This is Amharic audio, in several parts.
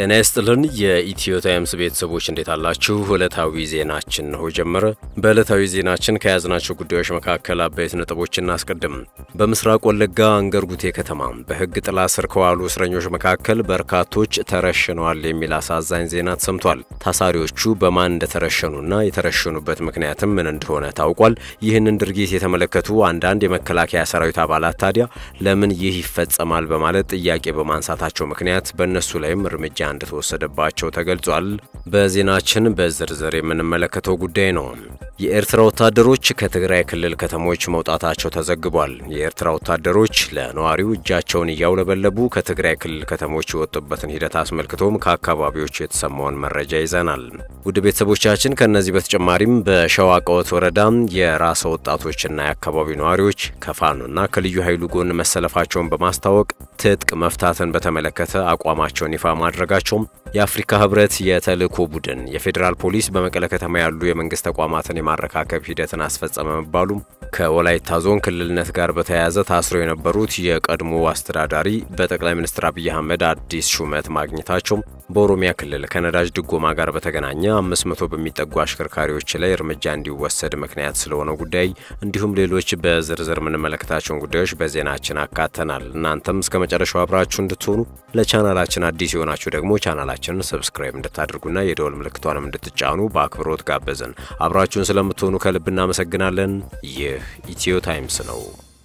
ጤና ይስጥልን የኢትዮ ታይምስ ቤተሰቦች እንዴት አላችሁ? ዕለታዊ ዜናችን ነው ጀመረ። በዕለታዊ ዜናችን ከያዝናቸው ጉዳዮች መካከል አበይት ነጥቦች እናስቀድም። በምስራቅ ወለጋ አንገርጉቴ ከተማ በሕግ ጥላ ስር ከዋሉ እስረኞች መካከል በርካቶች ተረሽነዋል የሚል አሳዛኝ ዜና ተሰምቷል። ታሳሪዎቹ በማን እንደተረሸኑና የተረሸኑበት ምክንያትም ምን እንደሆነ ታውቋል። ይህንን ድርጊት የተመለከቱ አንዳንድ የመከላከያ ሰራዊት አባላት ታዲያ ለምን ይህ ይፈጸማል በማለት ጥያቄ በማንሳታቸው ምክንያት በእነሱ ላይም እርምጃ እንደተወሰደባቸው ተገልጿል። በዜናችን በዝርዝር የምንመለከተው ጉዳይ ነው። የኤርትራ ወታደሮች ከትግራይ ክልል ከተሞች መውጣታቸው ተዘግቧል። የኤርትራ ወታደሮች ለነዋሪው እጃቸውን እያውለበለቡ ከትግራይ ክልል ከተሞች የወጡበትን ሂደት አስመልክቶም ከአካባቢዎቹ የተሰማውን መረጃ ይዘናል። ውድ ቤተሰቦቻችን ከእነዚህ በተጨማሪም በሸዋ ቀወት ወረዳ የራሰ ወጣቶችና የአካባቢው ነዋሪዎች ከፋኖና ከልዩ ኃይሉ ጎን መሰለፋቸውን በማስታወቅ ትጥቅ መፍታትን በተመለከተ አቋማቸውን ይፋ ማድረጋቸውም የአፍሪካ ህብረት የተልእኮ ቡድን የፌዴራል ፖሊስ በመቀለ ከተማ ያሉ የመንግስት ተቋማትን የማረካከብ ሂደትን አስፈጸመ መባሉም ከወላይታ ዞን ክልልነት ጋር በተያያዘ ታስረው የነበሩት የቀድሞ አስተዳዳሪ በጠቅላይ ሚኒስትር አብይ አህመድ አዲስ ሹመት ማግኘታቸው በኦሮሚያ ክልል ከነዳጅ ድጎማ ጋር በተገናኘ አምስት መቶ በሚጠጉ አሽከርካሪዎች ላይ እርምጃ እንዲወሰድ ምክንያት ስለሆነው ጉዳይ እንዲሁም ሌሎች በዝርዝር የምንመለከታቸውን ጉዳዮች በዜናችን አካተናል። እናንተም እስከ መጨረሻው አብራችሁ እንድትሆኑ ለቻናላችን አዲስ የሆናችሁ ደግሞ ቻናላችንን ሰብስክራይብ እንድታደርጉና የደወል ምልክቷንም እንድትጫኑ በአክብሮት ጋበዝን። አብራችሁን ስለምትሆኑ ከልብ እናመሰግናለን። ይህ ኢትዮ ታይምስ ነው።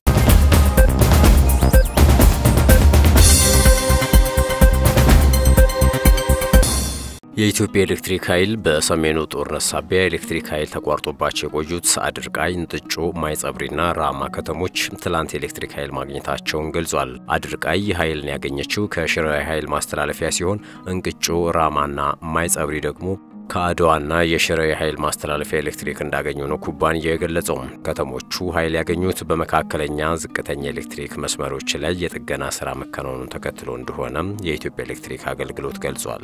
የኢትዮጵያ ኤሌክትሪክ ኃይል በሰሜኑ ጦርነት ሳቢያ ኤሌክትሪክ ኃይል ተቋርጦባቸው የቆዩት አድርቃይ፣ እንጥጮ፣ ማይጸብሪና ራማ ከተሞች ትላንት ኤሌክትሪክ ኃይል ማግኘታቸውን ገልጿል። አድርቃይ ኃይልን ያገኘችው ከሽረ ኃይል ማስተላለፊያ ሲሆን እንቅጮ፣ ራማና ማይጸብሪ ደግሞ ከአድዋና የሽረ የኃይል ማስተላለፊያ ኤሌክትሪክ እንዳገኙ ነው ኩባንያው የገለጸው። ከተሞቹ ኃይል ያገኙት በመካከለኛ ዝቅተኛ ኤሌክትሪክ መስመሮች ላይ የጥገና ስራ መከናወኑን ተከትሎ እንደሆነም የኢትዮጵያ ኤሌክትሪክ አገልግሎት ገልጿል።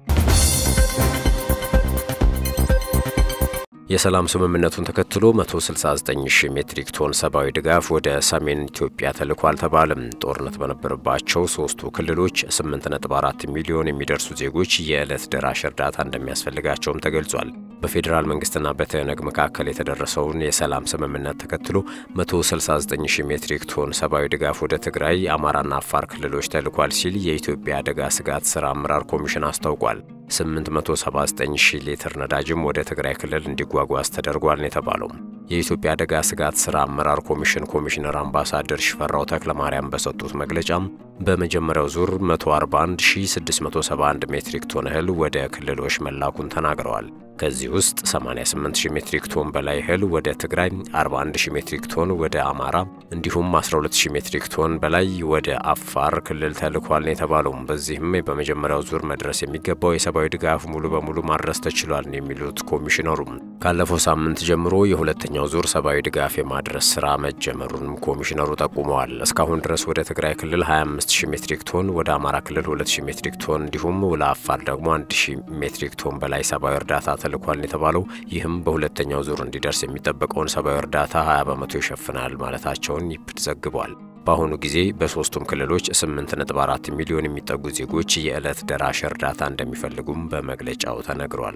የሰላም ስምምነቱን ተከትሎ 169 ሺህ ሜትሪክ ቶን ሰብአዊ ድጋፍ ወደ ሰሜን ኢትዮጵያ ተልኳል ተባለም። ጦርነት በነበረባቸው ሶስቱ ክልሎች 8.4 ሚሊዮን የሚደርሱ ዜጎች የዕለት ደራሽ እርዳታ እንደሚያስፈልጋቸውም ተገልጿል። በፌዴራል መንግስትና በትህነግ መካከል የተደረሰውን የሰላም ስምምነት ተከትሎ 169 ሺህ ሜትሪክ ቶን ሰብአዊ ድጋፍ ወደ ትግራይ፣ አማራና አፋር ክልሎች ተልኳል ሲል የኢትዮጵያ አደጋ ስጋት ስራ አመራር ኮሚሽን አስታውቋል። 879 ሺህ ሊትር ነዳጅም ወደ ትግራይ ክልል እንዲጓጓዝ ተደርጓል ነው የተባለው። የኢትዮጵያ አደጋ ስጋት ስራ አመራር ኮሚሽን ኮሚሽነር አምባሳደር ሽፈራው ተክለማርያም በሰጡት መግለጫም በመጀመሪያው ዙር 141671 ሜትሪክ ቶን እህል ወደ ክልሎች መላኩን ተናግረዋል። ከዚህ ውስጥ 88000 ሜትሪክ ቶን በላይ እህል ወደ ትግራይ፣ 41000 ሜትሪክ ቶን ወደ አማራ እንዲሁም 12000 ሜትሪክ ቶን በላይ ወደ አፋር ክልል ተልኳል ነው የተባለው። በዚህም በመጀመሪያው ዙር መድረስ የሚገባው የሰብአዊ ድጋፍ ሙሉ በሙሉ ማድረስ ተችሏል ነው የሚሉት ኮሚሽነሩ። ካለፈው ሳምንት ጀምሮ የሁለተኛው ዙር ሰብአዊ ድጋፍ የማድረስ ስራ መጀመሩንም ኮሚሽነሩ ጠቁመዋል። እስካሁን ድረስ ወደ ትግራይ ክልል 25000 ሜትሪክ ቶን፣ ወደ አማራ ክልል 2000 ሜትሪክ ቶን እንዲሁም ለአፋር ደግሞ 1000 ሜትሪክ ቶን በላይ ሰብአዊ እርዳታ ተልኳል የተባለው ይህም በሁለተኛው ዙር እንዲደርስ የሚጠበቀውን ሰብአዊ እርዳታ 20 በመቶ ይሸፍናል ማለታቸውን ይፕድ ዘግቧል። በአሁኑ ጊዜ በሶስቱም ክልሎች 8.4 ሚሊዮን የሚጠጉ ዜጎች የዕለት ደራሽ እርዳታ እንደሚፈልጉም በመግለጫው ተነግሯል።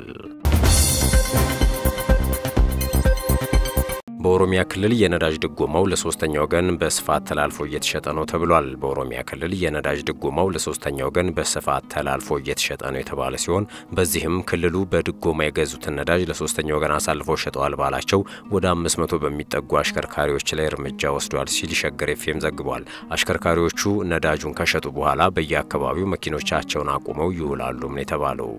በኦሮሚያ ክልል የነዳጅ ድጎማው ለሶስተኛ ወገን በስፋት ተላልፎ እየተሸጠ ነው ተብሏል። በኦሮሚያ ክልል የነዳጅ ድጎማው ለሶስተኛ ወገን በስፋት ተላልፎ እየተሸጠ ነው የተባለ ሲሆን በዚህም ክልሉ በድጎማ የገዙትን ነዳጅ ለሶስተኛ ወገን አሳልፈው ሸጠዋል ባላቸው ወደ 500 በሚጠጉ አሽከርካሪዎች ላይ እርምጃ ወስዷል ሲል ሸገር ኤፍኤም ዘግቧል። አሽከርካሪዎቹ ነዳጁን ከሸጡ በኋላ በየአካባቢው መኪኖቻቸውን አቁመው ይውላሉም ነው የተባለው።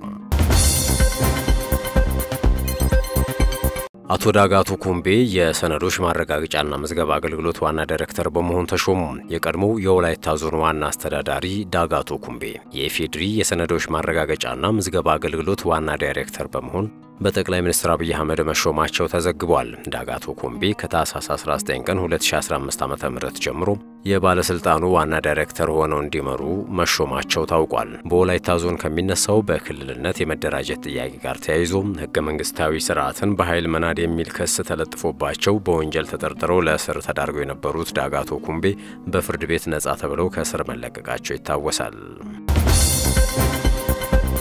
አቶ ዳጋቶ ኩምቤ የሰነዶች ማረጋገጫና ምዝገባ አገልግሎት ዋና ዳይሬክተር በመሆን ተሾሙ። የቀድሞው የወላይታ ዞን ዋና አስተዳዳሪ ዳጋቶ ኩምቤ የኢፌዴሪ የሰነዶች ማረጋገጫና ምዝገባ አገልግሎት ዋና ዳይሬክተር በመሆን በጠቅላይ ሚኒስትር አብይ አህመድ መሾማቸው ተዘግቧል። ዳጋቶ ኩምቤ ከታህሳስ 19 ቀን 2015 ዓ.ም ጀምሮ የባለስልጣኑ ዋና ዳይሬክተር ሆነው እንዲመሩ መሾማቸው ታውቋል። በወላይታ ዞን ከሚነሳው በክልልነት የመደራጀት ጥያቄ ጋር ተያይዞ ህገ መንግስታዊ ስርዓትን በኃይል መናድ የሚል ክስ ተለጥፎባቸው በወንጀል ተጠርጥረው ለእስር ተዳርገው የነበሩት ዳጋቶ ኩምቤ በፍርድ ቤት ነጻ ተብለው ከእስር መለቀቃቸው ይታወሳል።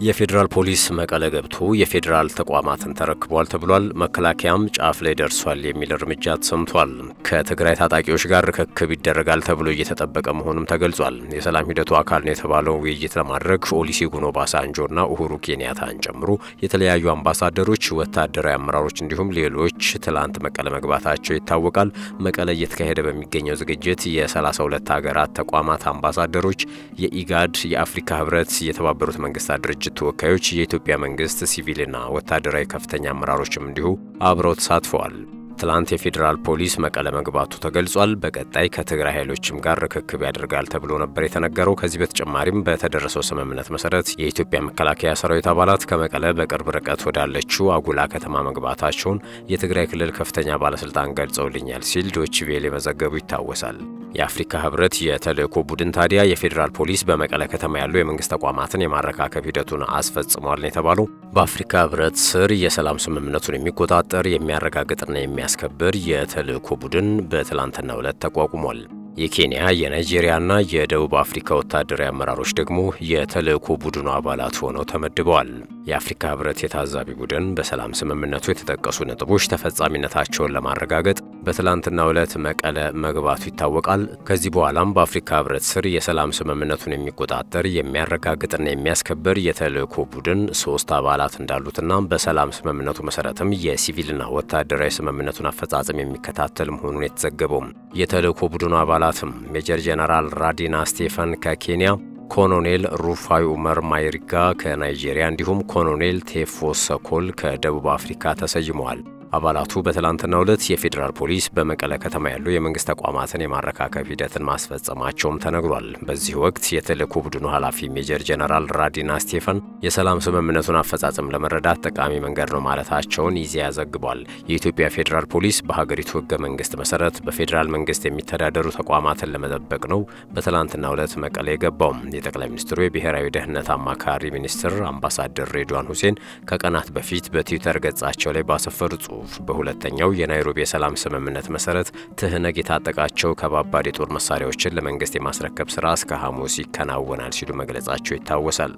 የፌዴራል ፖሊስ መቀለ ገብቶ የፌዴራል ተቋማትን ተረክቧል ተብሏል። መከላከያም ጫፍ ላይ ደርሷል የሚል እርምጃ ተሰምቷል። ከትግራይ ታጣቂዎች ጋር ርክክብ ይደረጋል ተብሎ እየተጠበቀ መሆኑም ተገልጿል። የሰላም ሂደቱ አካል ነው የተባለው ውይይት ለማድረግ ኦሉሴጉን ኦባሳንጆና ኡሁሩ ኬንያታን ጨምሮ የተለያዩ አምባሳደሮች፣ ወታደራዊ አመራሮች እንዲሁም ሌሎች ትላንት መቀለ መግባታቸው ይታወቃል። መቀለ እየተካሄደ በሚገኘው ዝግጅት የ32 ሀገራት ተቋማት አምባሳደሮች፣ የኢጋድ፣ የአፍሪካ ህብረት፣ የተባበሩት መንግስታት ድርጅት ተወካዮች የኢትዮጵያ መንግስት ሲቪልና ወታደራዊ ከፍተኛ አመራሮችም እንዲሁ አብረው ተሳትፈዋል። ትላንት የፌዴራል ፖሊስ መቀለ መግባቱ ተገልጿል። በቀጣይ ከትግራይ ኃይሎችም ጋር ርክክብ ያደርጋል ተብሎ ነበር የተነገረው። ከዚህ በተጨማሪም በተደረሰው ስምምነት መሰረት የኢትዮጵያ መከላከያ ሰራዊት አባላት ከመቀለ በቅርብ ርቀት ወዳለችው አጉላ ከተማ መግባታቸውን የትግራይ ክልል ከፍተኛ ባለስልጣን ገልጸውልኛል ሲል ዶይቼ ቬለ መዘገቡ ይታወሳል። የአፍሪካ ህብረት የተልእኮ ቡድን ታዲያ የፌዴራል ፖሊስ በመቀለ ከተማ ያሉ የመንግስት ተቋማትን የማረካከብ ሂደቱን አስፈጽሟል ነው የተባለው። በአፍሪካ ህብረት ስር የሰላም ስምምነቱን የሚቆጣጠር የሚያረጋግጥና የሚያስከብር የተልእኮ ቡድን በትላንትናው ዕለት ተቋቁሟል። የኬንያ የናይጄሪያና የደቡብ አፍሪካ ወታደራዊ አመራሮች ደግሞ የተልእኮ ቡድኑ አባላት ሆነው ተመድበዋል። የአፍሪካ ህብረት የታዛቢ ቡድን በሰላም ስምምነቱ የተጠቀሱ ነጥቦች ተፈጻሚነታቸውን ለማረጋገጥ በትላንትናው ዕለት መቀለ መግባቱ ይታወቃል። ከዚህ በኋላም በአፍሪካ ህብረት ስር የሰላም ስምምነቱን የሚቆጣጠር የሚያረጋግጥና የሚያስከብር የተልእኮ ቡድን ሶስት አባላት እንዳሉትና በሰላም ስምምነቱ መሰረትም የሲቪልና ወታደራዊ ስምምነቱን አፈጻጸም የሚከታተል መሆኑን የተዘገበው የተልእኮ ቡድኑ አባላትም ሜጀር ጄኔራል ራዲና ስቴፈን ከኬንያ ኮሎኔል ሩፋይ ኡመር ማይሪጋ ከናይጄሪያ እንዲሁም ኮሎኔል ቴፎ ሰኮል ከደቡብ አፍሪካ ተሰይመዋል። አባላቱ በትላንትናው ዕለት የፌዴራል ፖሊስ በመቀለ ከተማ ያሉ የመንግስት ተቋማትን የማረካከብ ሂደትን ማስፈጸማቸውም ተነግሯል። በዚህ ወቅት የተልእኮ ቡድኑ ኃላፊ ሜጀር ጄኔራል ራዲና ስቴፈን የሰላም ስምምነቱን አፈጻጸም ለመረዳት ጠቃሚ መንገድ ነው ማለታቸውን ኢዜአ ዘግቧል። የኢትዮጵያ ፌዴራል ፖሊስ በሀገሪቱ ህገ መንግስት መሰረት በፌዴራል መንግስት የሚተዳደሩ ተቋማትን ለመጠበቅ ነው በትላንትናው ዕለት መቀለ የገባው። የጠቅላይ ሚኒስትሩ የብሔራዊ ደህንነት አማካሪ ሚኒስትር አምባሳደር ሬድዋን ሁሴን ከቀናት በፊት በትዊተር ገጻቸው ላይ ባሰፈሩ ጽሁፍ በሁለተኛው የናይሮቢ የሰላም ስምምነት መሰረት ትህነግ የታጠቃቸው ከባባድ የጦር መሳሪያዎችን ለመንግስት የማስረከብ ስራ እስከ ሐሙስ ይከናወናል ሲሉ መግለጻቸው ይታወሳል።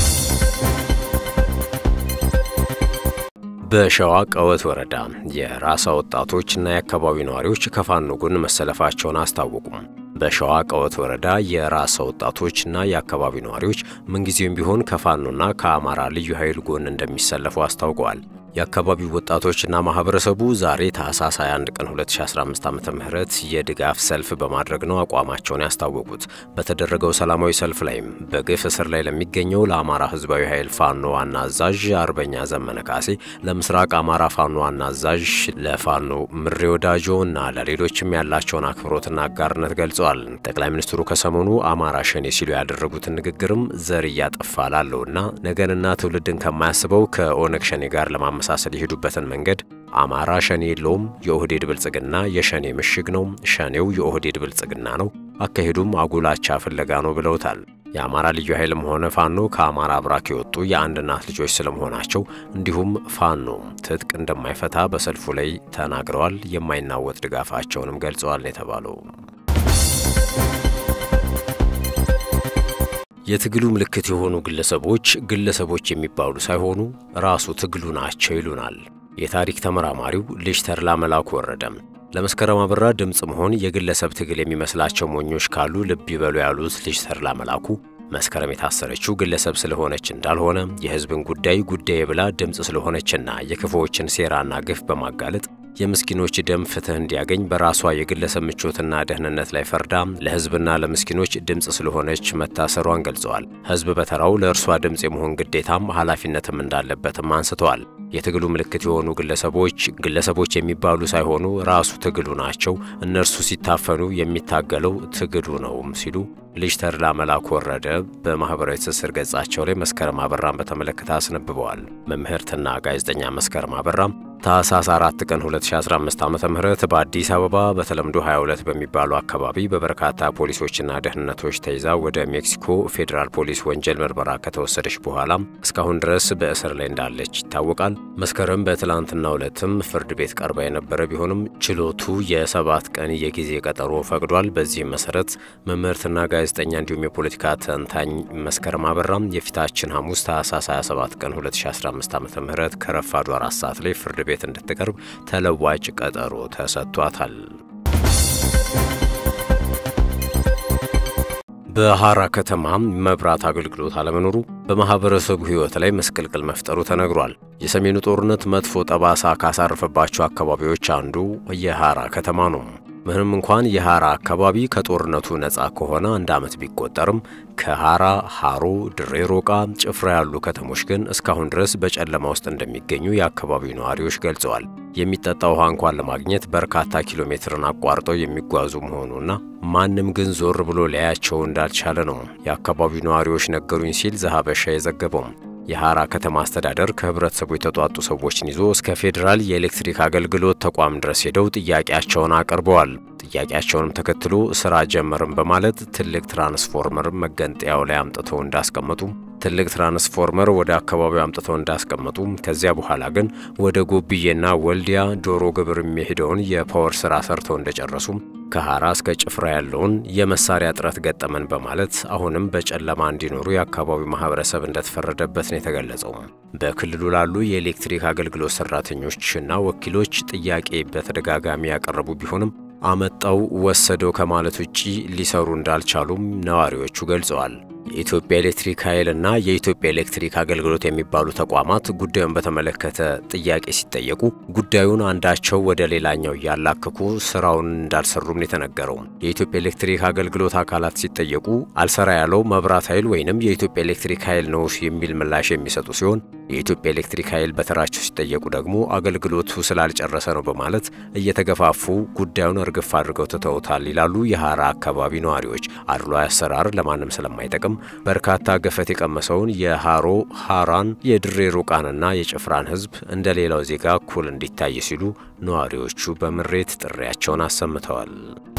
በሸዋ ቀወት ወረዳ የራሳ ወጣቶችና የአካባቢው ነዋሪዎች ከፋኖ ጎን መሰለፋቸውን አስታወቁም። በሸዋ ቀወት ወረዳ የራሳ ወጣቶችና የአካባቢው ነዋሪዎች ምንጊዜም ቢሆን ከፋኖና ከአማራ ልዩ ኃይል ጎን እንደሚሰለፉ አስታውቀዋል። የአካባቢው ወጣቶችና ማህበረሰቡ ዛሬ ታህሳስ 21 ቀን 2015 ዓ ም የድጋፍ ሰልፍ በማድረግ ነው አቋማቸውን ያስታወቁት። በተደረገው ሰላማዊ ሰልፍ ላይም በግፍ እስር ላይ ለሚገኘው ለአማራ ህዝባዊ ኃይል ፋኖ ዋና አዛዥ አርበኛ ዘመነ ካሴ፣ ለምስራቅ አማራ ፋኖ ዋና አዛዥ ለፋኖ ምሬ ወዳጆ እና ለሌሎችም ያላቸውን አክብሮትና አጋርነት ገልጸዋል። ጠቅላይ ሚኒስትሩ ከሰሞኑ አማራ ሸኔ ሲሉ ያደረጉትን ንግግርም ዘር እያጠፋ ላለውና ነገንና ትውልድን ከማያስበው ከኦነግ ሸኔ ጋር ለማመ ለማመሳሰል የሄዱበትን መንገድ አማራ ሸኔ የለውም፣ የኦህዴድ ብልጽግና የሸኔ ምሽግ ነው፣ ሸኔው የኦህዴድ ብልጽግና ነው፣ አካሄዱም አጉላቻ ፍለጋ ነው ብለውታል። የአማራ ልዩ ኃይልም ሆነ ፋኖ ከአማራ አብራክ የወጡ የአንድ እናት ልጆች ስለመሆናቸው እንዲሁም ፋኖ ትጥቅ እንደማይፈታ በሰልፉ ላይ ተናግረዋል። የማይናወጥ ድጋፋቸውንም ገልጸዋል ነው የተባለው። የትግሉ ምልክት የሆኑ ግለሰቦች ግለሰቦች የሚባሉ ሳይሆኑ ራሱ ትግሉ ናቸው ይሉናል የታሪክ ተመራማሪው ልጅ ተድላ መላኩ ወረደም። ለመስከረም አበራ ድምፅ መሆን የግለሰብ ትግል የሚመስላቸው ሞኞች ካሉ ልብ ይበሉ ያሉት ልጅ ተድላ መላኩ መስከረም የታሰረችው ግለሰብ ስለሆነች እንዳልሆነ የሕዝብን ጉዳይ ጉዳይ ብላ ድምፅ ስለሆነችና የክፉዎችን ሴራና ግፍ በማጋለጥ የምስኪኖች ደም ፍትህ እንዲያገኝ በራሷ የግለሰብ ምቾትና ደህንነት ላይ ፈርዳ ለሕዝብና ለምስኪኖች ድምፅ ስለሆነች መታሰሯን ገልጸዋል። ሕዝብ በተራው ለእርሷ ድምፅ የመሆን ግዴታም ኃላፊነትም እንዳለበትም አንስተዋል። የትግሉ ምልክት የሆኑ ግለሰቦች ግለሰቦች የሚባሉ ሳይሆኑ ራሱ ትግሉ ናቸው። እነርሱ ሲታፈኑ የሚታገለው ትግሉ ነውም ሲሉ ልጅ ተድላ መላኩ ወረደ በማኅበራዊ ትስስር ገጻቸው ላይ መስከረም አበራን በተመለከተ አስነብበዋል። መምህርትና ጋዜጠኛ መስከረም አበራም ታህሳስ 4 ቀን 2015 ዓ ም በአዲስ አበባ በተለምዶ 22 በሚባሉ አካባቢ በበርካታ ፖሊሶችና ደህንነቶች ተይዛ ወደ ሜክሲኮ ፌዴራል ፖሊስ ወንጀል ምርመራ ከተወሰደች በኋላ እስካሁን ድረስ በእስር ላይ እንዳለች ይታወቃል። መስከረም በትላንትናው ዕለትም ፍርድ ቤት ቀርባ የነበረ ቢሆንም ችሎቱ የሰባት ቀን የጊዜ ቀጠሮ ፈቅዷል። በዚህም መሰረት መምህርትና ጋዜጠኛ እንዲሁም የፖለቲካ ተንታኝ መስከረም አበራም የፊታችን ሐሙስ ታህሳስ 27 ቀን 2015 ዓ ም ከረፋዱ አራት ሰዓት ላይ ፍርድ ቤት እንድትቀርብ ተለዋጭ ቀጠሮ ተሰጥቷታል። በሐራ ከተማ መብራት አገልግሎት አለመኖሩ በማህበረሰቡ ሕይወት ላይ መስቀልቅል መፍጠሩ ተነግሯል። የሰሜኑ ጦርነት መጥፎ ጠባሳ ካሳረፈባቸው አካባቢዎች አንዱ የሐራ ከተማ ነው። ምንም እንኳን የሐራ አካባቢ ከጦርነቱ ነፃ ከሆነ አንድ ዓመት ቢቆጠርም ከሐራ፣ ሐሮ፣ ድሬ ሮቃ፣ ጭፍራ ያሉ ከተሞች ግን እስካሁን ድረስ በጨለማ ውስጥ እንደሚገኙ የአካባቢው ነዋሪዎች ገልጸዋል። የሚጠጣ ውሃ እንኳን ለማግኘት በርካታ ኪሎ ሜትርን አቋርጠው የሚጓዙ መሆኑና ማንም ግን ዞር ብሎ ሊያያቸው እንዳልቻለ ነው የአካባቢው ነዋሪዎች ነገሩኝ ሲል ዘሀበሻ የዘገበው። የሐራ ከተማ አስተዳደር ከህብረተሰቡ የተጧጡ ሰዎችን ይዞ እስከ ፌዴራል የኤሌክትሪክ አገልግሎት ተቋም ድረስ ሄደው ጥያቄያቸውን አቅርበዋል። ጥያቄያቸውንም ተከትሎ ስራ ጀመርም በማለት ትልቅ ትራንስፎርመር መገንጠያው ላይ አምጥተው እንዳስቀመጡ ትልቅ ትራንስፎርመር ወደ አካባቢው አምጥተው እንዳስቀመጡ ከዚያ በኋላ ግን ወደ ጎብዬና ወልዲያ ዶሮ ግብር የሚሄደውን የፓወር ስራ ሰርተው እንደጨረሱ ከሐራ እስከ ጭፍራ ያለውን የመሳሪያ እጥረት ገጠመን በማለት አሁንም በጨለማ እንዲኖሩ የአካባቢው ማህበረሰብ እንደተፈረደበት ነው የተገለጸው። በክልሉ ላሉ የኤሌክትሪክ አገልግሎት ሰራተኞችና ወኪሎች ጥያቄ በተደጋጋሚ ያቀረቡ ቢሆንም አመጣው ወሰደው ከማለት ውጪ ሊሰሩ እንዳልቻሉም ነዋሪዎቹ ገልጸዋል። የኢትዮጵያ ኤሌክትሪክ ኃይል እና የኢትዮጵያ ኤሌክትሪክ አገልግሎት የሚባሉ ተቋማት ጉዳዩን በተመለከተ ጥያቄ ሲጠየቁ ጉዳዩን አንዳቸው ወደ ሌላኛው እያላከኩ ስራውን እንዳልሰሩም የተነገረው። የኢትዮጵያ ኤሌክትሪክ አገልግሎት አካላት ሲጠየቁ አልሰራ ያለው መብራት ኃይል ወይንም የኢትዮጵያ ኤሌክትሪክ ኃይል ነው የሚል ምላሽ የሚሰጡ ሲሆን የኢትዮጵያ ኤሌክትሪክ ኃይል በተራቸው ሲጠየቁ ደግሞ አገልግሎቱ ስላልጨረሰ ነው በማለት እየተገፋፉ ጉዳዩን እርግፍ አድርገው ትተውታል ይላሉ የሐራ አካባቢ ነዋሪዎች። አድሏዊ አሰራር ለማንም ስለማይጠቅም በርካታ ገፈት የቀመሰውን የሐሮ ሐራን የድሬ ሩቃንና የጭፍራን ሕዝብ እንደ ሌላው ዜጋ እኩል እንዲታይ ሲሉ ነዋሪዎቹ በምሬት ጥሪያቸውን አሰምተዋል።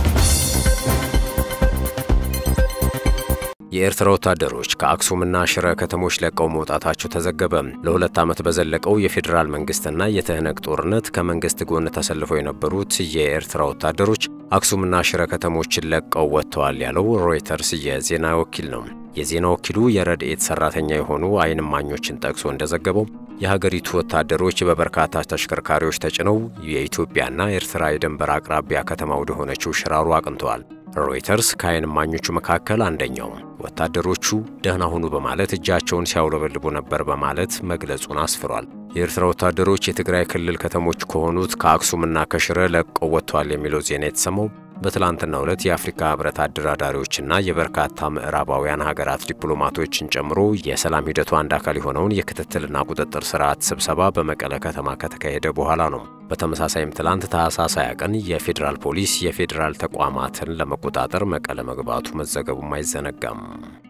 የኤርትራ ወታደሮች ከአክሱምና ሽረ ከተሞች ለቀው መውጣታቸው ተዘገበ። ለሁለት ዓመት በዘለቀው የፌዴራል መንግስትና የትህነግ ጦርነት ከመንግስት ጎን ተሰልፈው የነበሩት የኤርትራ ወታደሮች አክሱምና ሽረ ከተሞችን ለቀው ወጥተዋል ያለው ሮይተርስ የዜና ወኪል ነው። የዜና ወኪሉ የረድኤት ሰራተኛ የሆኑ አይን እማኞችን ጠቅሶ እንደዘገበው የሀገሪቱ ወታደሮች በበርካታ ተሽከርካሪዎች ተጭነው የኢትዮጵያና ኤርትራ የድንበር አቅራቢያ ከተማ ወደሆነችው ሽራሮ አቅንተዋል። ሮይተርስ ከአይን እማኞቹ መካከል አንደኛው ወታደሮቹ ደህና ሁኑ በማለት እጃቸውን ሲያውለበልቡ ነበር በማለት መግለጹን አስፍሯል። የኤርትራ ወታደሮች የትግራይ ክልል ከተሞች ከሆኑት ከአክሱምና ከሽረ ለቀው ወጥተዋል የሚለው ዜና የተሰማው በትላንትናው ዕለት የአፍሪካ ህብረት አደራዳሪዎችና የበርካታ ምዕራባውያን ሀገራት ዲፕሎማቶችን ጨምሮ የሰላም ሂደቱ አንድ አካል የሆነውን የክትትልና ቁጥጥር ስርዓት ስብሰባ በመቀለ ከተማ ከተካሄደ በኋላ ነው። በተመሳሳይም ትላንት ታህሳስ 20 ቀን የፌዴራል ፖሊስ የፌዴራል ተቋማትን ለመቆጣጠር መቀለ መግባቱ መዘገቡም አይዘነጋም።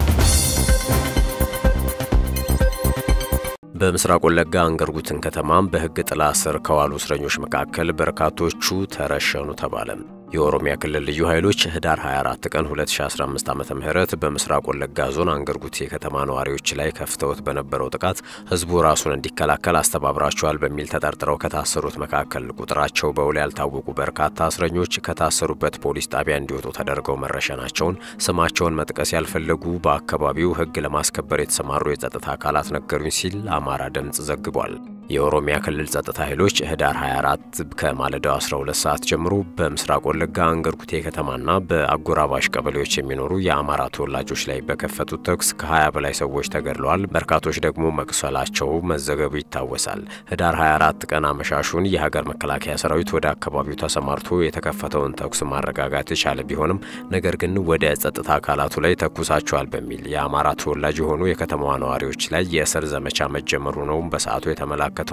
በምስራቅ ወለጋ አንገርጉትን ከተማም በሕግ ጥላ ስር ከዋሉ እስረኞች መካከል በርካቶቹ ተረሸኑ ተባለ። የኦሮሚያ ክልል ልዩ ኃይሎች ህዳር 24 ቀን 2015 ዓ ም በምስራቅ ወለጋ ዞን አንገርጉት የከተማ ነዋሪዎች ላይ ከፍተውት በነበረው ጥቃት ህዝቡ ራሱን እንዲከላከል አስተባብራቸዋል በሚል ተጠርጥረው ከታሰሩት መካከል ቁጥራቸው በውል ያልታወቁ በርካታ እስረኞች ከታሰሩበት ፖሊስ ጣቢያ እንዲወጡ ተደርገው መረሸናቸውን ስማቸውን መጥቀስ ያልፈለጉ በአካባቢው ህግ ለማስከበር የተሰማሩ የጸጥታ አካላት ነገሩኝ ሲል አማራ ድምፅ ዘግቧል። የኦሮሚያ ክልል ጸጥታ ኃይሎች ህዳር 24 ከማለዳው 12 ሰዓት ጀምሮ በምስራቅ ወለጋ አንገርጉቴ ከተማና በአጎራባሽ ቀበሌዎች የሚኖሩ የአማራ ተወላጆች ላይ በከፈቱት ተኩስ ከ20 በላይ ሰዎች ተገድለዋል። በርካቶች ደግሞ መቁሰላቸው መዘገቡ ይታወሳል። ህዳር 24 ቀን አመሻሹን የሀገር መከላከያ ሰራዊት ወደ አካባቢው ተሰማርቶ የተከፈተውን ተኩስ ማረጋጋት የቻለ ቢሆንም ነገር ግን ወደ ጸጥታ አካላቱ ላይ ተኩሳቸዋል በሚል የአማራ ተወላጅ የሆኑ የከተማዋ ነዋሪዎች ላይ የእስር ዘመቻ መጀመሩ ነው በሰዓቱ የተመላከተው።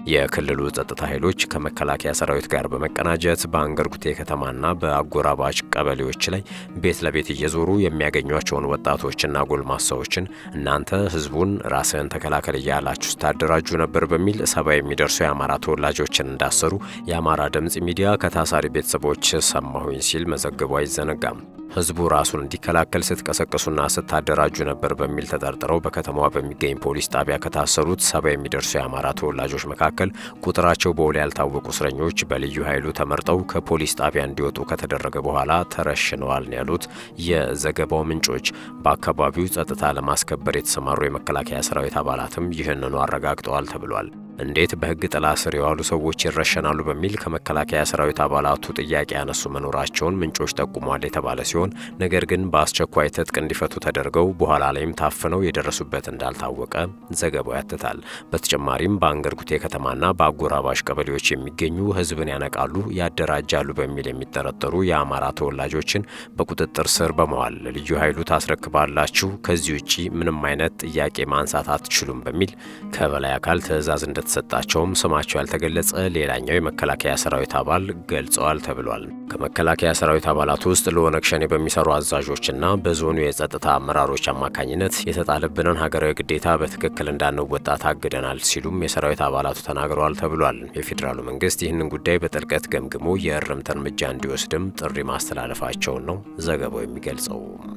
የክልሉ ጸጥታ ኃይሎች ከመከላከያ ሰራዊት ጋር በመቀናጀት በአንገርጉቴ ከተማና በአጎራባች ቀበሌዎች ላይ ቤት ለቤት እየዞሩ የሚያገኟቸውን ወጣቶችና ጎልማሳዎችን እናንተ ህዝቡን ራስህን ተከላከል እያላችሁ ስታደራጁ ነበር በሚል ሰባ የሚደርሱ የአማራ ተወላጆችን እንዳሰሩ የአማራ ድምፅ ሚዲያ ከታሳሪ ቤተሰቦች ሰማሁኝ ሲል መዘገቡ አይዘነጋም። ህዝቡ ራሱን እንዲከላከል ስትቀሰቅሱና ስታደራጁ ነበር በሚል ተጠርጥረው በከተማዋ በሚገኝ ፖሊስ ጣቢያ ከታሰሩት ሰባ የሚደርሱ የአማራ ተወላጆች መካከል ቁጥራቸው በውል ያልታወቁ እስረኞች በልዩ ኃይሉ ተመርጠው ከፖሊስ ጣቢያ እንዲወጡ ከተደረገ በኋላ ተረሽነዋል ነው ያሉት የዘገባው ምንጮች። በአካባቢው ጸጥታ ለማስከበር የተሰማሩ የመከላከያ ሰራዊት አባላትም ይህንኑ አረጋግጠዋል ተብሏል። እንዴት በህግ ጥላ ስር የዋሉ ሰዎች ይረሸናሉ በሚል ከመከላከያ ሰራዊት አባላቱ ጥያቄ ያነሱ መኖራቸውን ምንጮች ጠቁሟል የተባለ ሲሆን ነገር ግን በአስቸኳይ ትጥቅ እንዲፈቱ ተደርገው በኋላ ላይም ታፍነው የደረሱበት እንዳልታወቀ ዘገባው ያትታል። በተጨማሪም በአንገርጉቴ ከተማና በአጎራባሽ ቀበሌዎች የሚገኙ ህዝብን ያነቃሉ፣ ያደራጃሉ በሚል የሚጠረጠሩ የአማራ ተወላጆችን በቁጥጥር ስር በመዋል ልዩ ኃይሉ ታስረክባላችሁ፣ ከዚህ ውጪ ምንም አይነት ጥያቄ ማንሳት አትችሉም በሚል ከበላይ አካል ትዕዛዝ እንደ ተሰጣቸውም ስማቸው ያልተገለጸ ሌላኛው የመከላከያ ሰራዊት አባል ገልጸዋል ተብሏል። ከመከላከያ ሰራዊት አባላት ውስጥ ለኦነግ ሸኔ በሚሰሩ አዛዦችና በዞኑ የጸጥታ አመራሮች አማካኝነት የተጣለብንን ሀገራዊ ግዴታ በትክክል እንዳንወጣ ታግደናል ሲሉም የሰራዊት አባላቱ ተናግረዋል ተብሏል። የፌዴራሉ መንግስት ይህንን ጉዳይ በጥልቀት ገምግሞ የእርምት እርምጃ እንዲወስድም ጥሪ ማስተላለፋቸውን ነው ዘገባው የሚገልጸው።